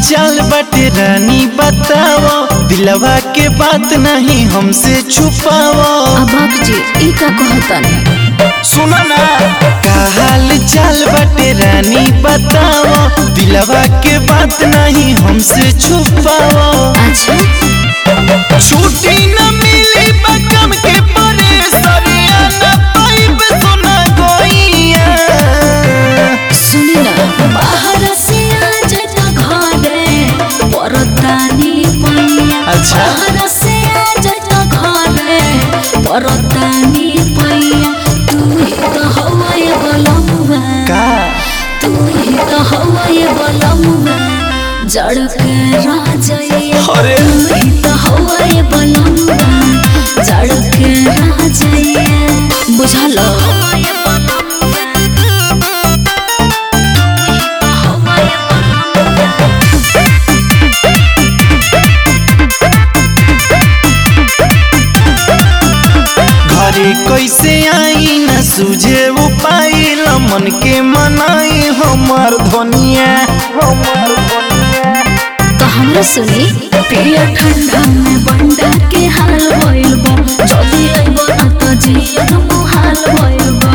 चाल बाटे रानी बताओ दिलवा के बात नहीं हमसे छुपाओ अबाक जी ई का कहतनी सुना ना का हाल चाल बाटे रानी बताओ दिलवा के बात नहीं हमसे छुपाओ अच्छा छुट्टी न मिली बकम के परे सरिया न पाइब सुना गोइया सुनी ना बाहर से आ जटा घरे परतानी पैया अच्छा। बाहर से आ जटा घरे परतानी पैया तू ही तो हवाए बलमुआ का तू ही तो हवाए बलमुआ जड़ के राजैया अरे। तू ही तो हवाए बलमुआ जड़ के राजैया बुझल हवाए घरे कैसे आई न सूझे उपाय मन के मनाई हमार धनिया हमार धनिया तो हमरा सुनी पिया ठंडा में बंडा के हाल भइल बा जल्दी आइबो ना तो जियत मुहाल भइल बा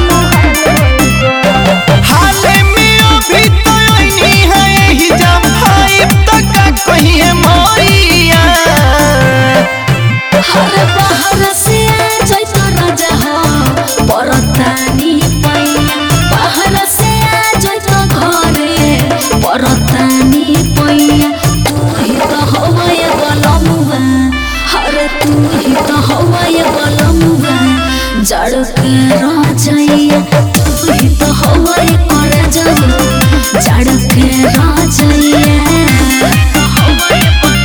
हाले में अभी तो आईनी है यही जब भाई तक कहिए मोरिया हर बाहर से आ जाई तो राजा हो परतानी पैया बाहर से आ जाई तो घरे परतानी पैया तू ही तो हवाए बलमुआ हर तू ही तो हवाए बलमुआ जड़ के राजैया तू ही तो हवाए कर जाओ जड़ के राजैया हवाए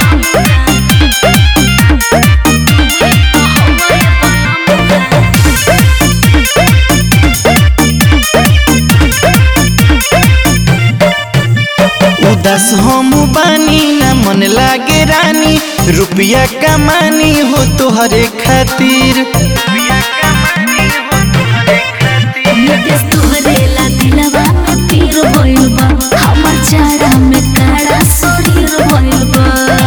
उदास हम बानी न मन लागे रानी रुपया कमानी हो तोहरे खातिर रुपया कमानी हो तोहरे खातिर नितेश तोहरे ला दिलवा में पीर भइल बा हमर चारा में काड़ा शरीर भइल बा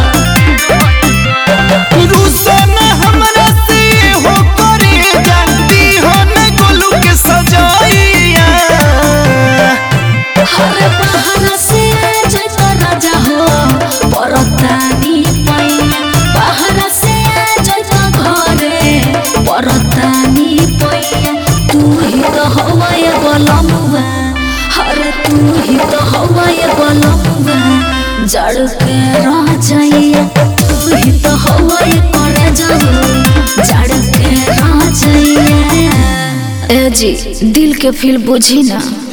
रुसन हमरा से हो करे जानती हो न गोलू के सजाइया हर बाहर से जय तो राजा हो परतानी पैया बाहर से जय तो घरे परतानी पैया तू ही तो हवाए बलमुआ हर तू ही तो हवाए बलमुआ जड़ के राजैया तू ही तो हवाए करे जाओ जड़ के राजैया ए जी दिल के फील बुझी ना